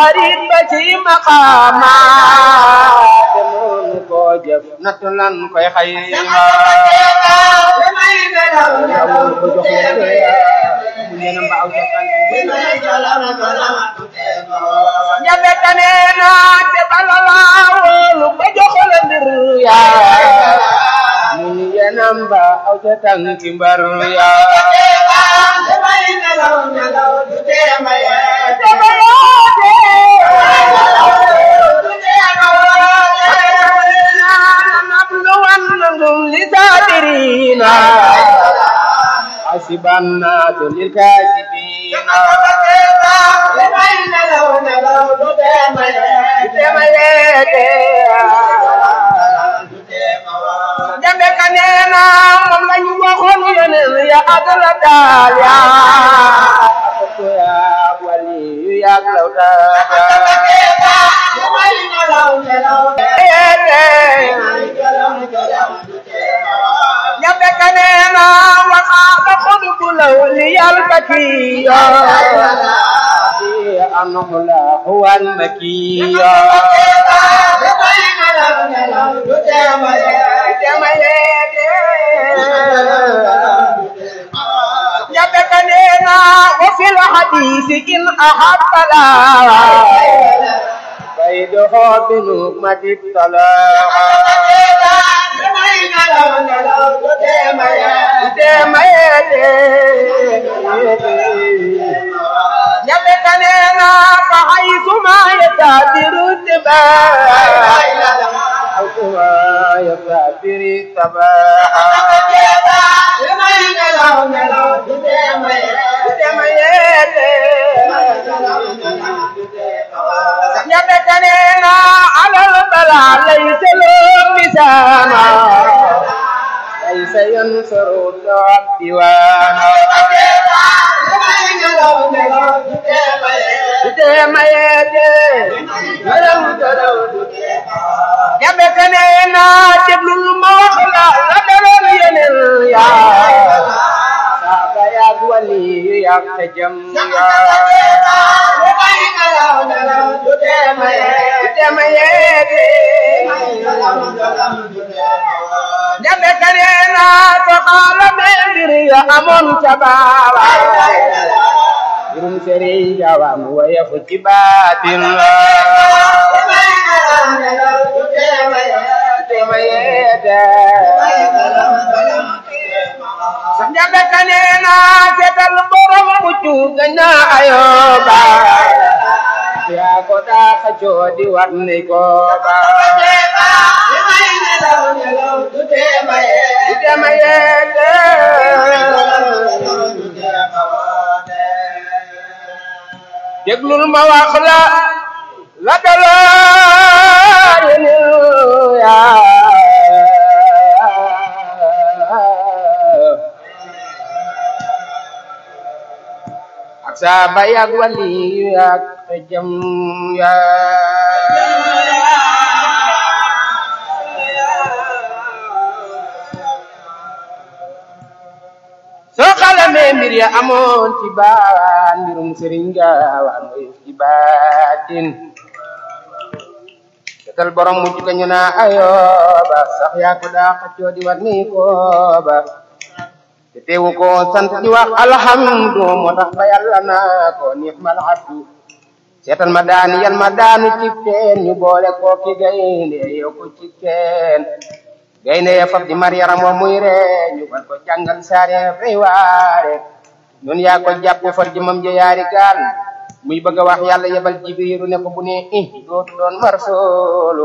xarit ba ci maqaama te noonu koo jëf nattu lan koy xayma yawul ko jox leen ko mu neena mbaaw ca tànk jabe tane na te balala wóolu ba jox la mbir yaa mu ni yenam ba aw ca tànki mbar yaa للكافرين حسب الناس للكاذبين jambe ka neena moom la ñu waxoon yeneen ya adala daal ya ko ya wali yu yàgg law jambe ka neena waxaaba xudbu law li yalbakiya annahu la huwa almakiya جابك لنا وفي الحديث إن أحب لا بيده بنقمة الطلاق جابك لنا فحيث ما يتابر التباع حيث ما يتابر التباع يبتنينا على البلاء ليس له ميزانا ليس ينصر العبد وانا يبتنينا جبل الموخلا لدرن ينل يا saaba yaag wali yaag te jëm dema yeede jabe kaneena to xaala be mbir ya amoon ca baaba mbirum sëriñ jawam waya fu ci baatin la dema yeede jabe kaneena seetal borom muccu gañna ayoba yaa ko daa xajoo di war ni ko ba dema yeede déglul ma wax la la dalaa yenu yaa ak saaba yaag wali yaag te jëm soo xalamee mbir ya amoon ci baawaan mbirum sëriñ gaawaan way ci baatin setal borom mujj ka ñu naa ayooba sax yaa ko daa xaccoo di war ni kooba te teewu ko sant di wax alhamdu moo tax ba yàlla naa ko ni'mal abdu seetal ma daani yal ma daanu ci teen ñu boole ko ki gaynde yow ko ci teen gaynde ya fab di mar yaram wa muy ree ñu war ko jàngal saare fay waare ñun yaa ko jàpp far jëmam ja yaari gaal muy bëgg a wax yàlla yebal jibiru ne ko bu ne i dootu doon mar soolu